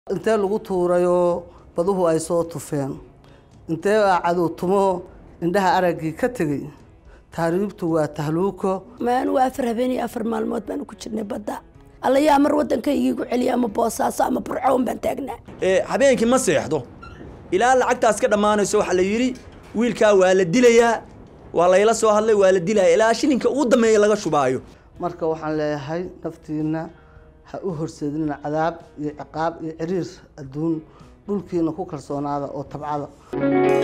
intee lagu tuurayoo baduhu ay soo tufeen intee aa cadow tumo indhaha araggii ka tegey taariibtu waa tahluuko maanu afar habeen iyo afar maalmood baanu ku jirnay badda allayaa mar waddankaygiigu celiya ama boosaaso ama burcoon baan taagnaa habeenkii ma seexdo ilaa lacagtaas ka dhammaanayso waxaa la yidhi wiilkaa waa la dilayaa waa layla soo hadlay waa la dilaya ilaa shilinka ugu dambeeya laga shubaayo marka waxaan leeyahay naftiinna ha u horseedina cadaab iyo ciqaab iyo ciriir adduun dhulkiina ku kalsoonaada oo tabcada